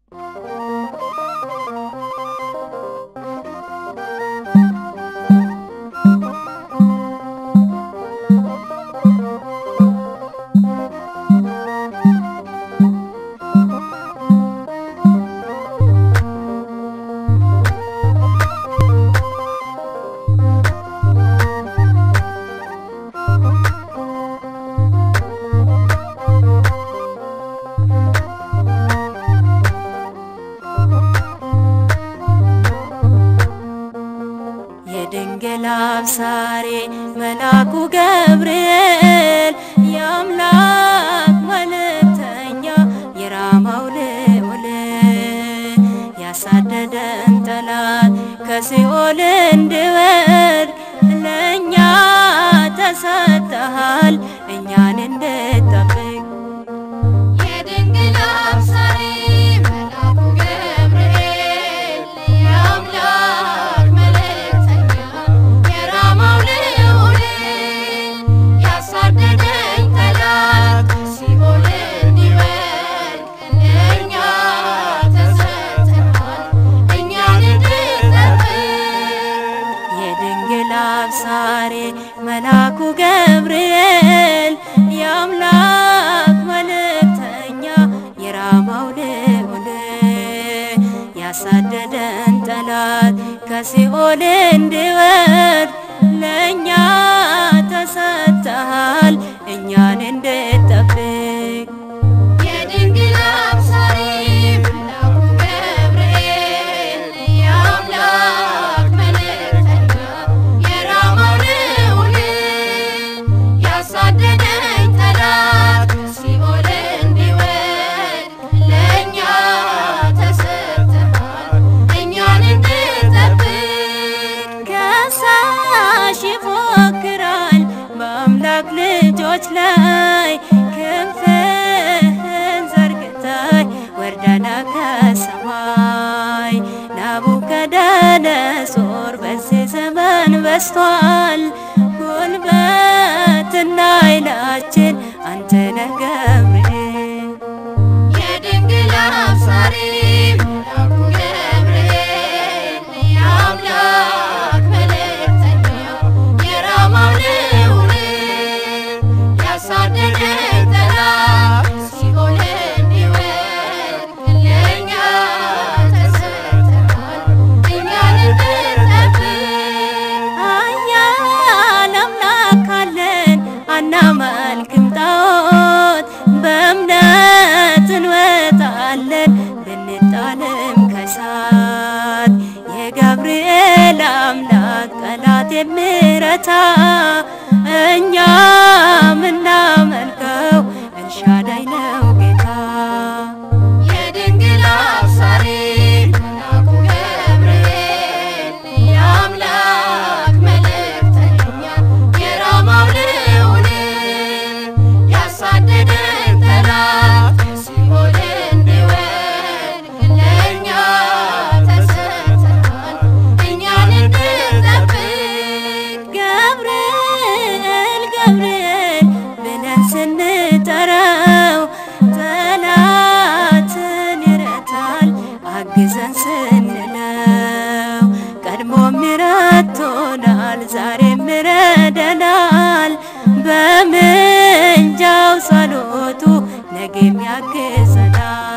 የድንግል አብሳሬ መልአኩ ገብርኤል የአምላክ መልእክተኛ የራማው ልዑል ያሳደደን ጠላት ከሲኦል እንዲወድቅ ለእኛ ተሰጥተሃል እኛን እንድጠብቅ የድንግል አብሳሪ መልአኩ ገብርኤል የአምላክ መልእክተኛ የራማው ልዑል ያሳደደኝ ጠላት ሲኦል እንዲወድቅ ለእኛ ተሰጥተሃል እኛን እንድጠብቅ የድንግል አብሳሬ መልአኩ ገብርኤል የአምላክ መልእክተኛ የራማው ልዑል ያሳደደን ጠላት ከሲኦል እንዲወድቅ ለእኛ ተሰጥተሃል እኛን እንድጠብቅ የድንግል አብሳሪ መልአኩ ገብርኤል የአምላክ መልእክተኛ የራማው ልዑል ያሳደደኝ ጠላት ሲኦል እንዲወድቅ ለእኛ ተሰጥተሃል እኛን እንድጠብቅ ከሳሽ ይፎክራል በአምላክ ልጆች ላይ ክንፍህን ዘርግተህ ወርደና ከሰማይ ናቡከደነጾር በዚህ ዘመን በስቷል ጉልበትና ኃይላችን አንተ ነህ ገብርኤል የድንግል አብሳሪ መልአኩ ገብርኤል የአምላክ መልእክተኛ የራማው ልዑል ያሳደደኝ ጠላት ሲኦል እንዲወድቅ ለእኛ ተሰጥተሃል እኛን እንድጠብቅ ኃያል አምላክ አለን አናመልክም ጣዖት በእምነት እንወጣለን ብንጣልም ከሳት የገብርኤል አምላክ ጠላት የሚረታ እኛ ምናመልከው ኤልሻዳይ ነው ጌታ የድንግል አብሳሪ መልአኩ ገብርኤል የአምላክ መልእክተኛ የራማው ልዑል ያሳደደን ጠላት ሲኦል እንዲወድቅ ለእኛ ተሰጥተሃል እኛን እንድጠብቅ ገብርኤል ገብርኤል ብለን ስንጠራው ጠላትን ይረታል አግዘን ስንለው ቀድሞም ይረቶናል ዛሬም ይረደናል በምልጃው ጸሎቱ ነገም ያግዘናል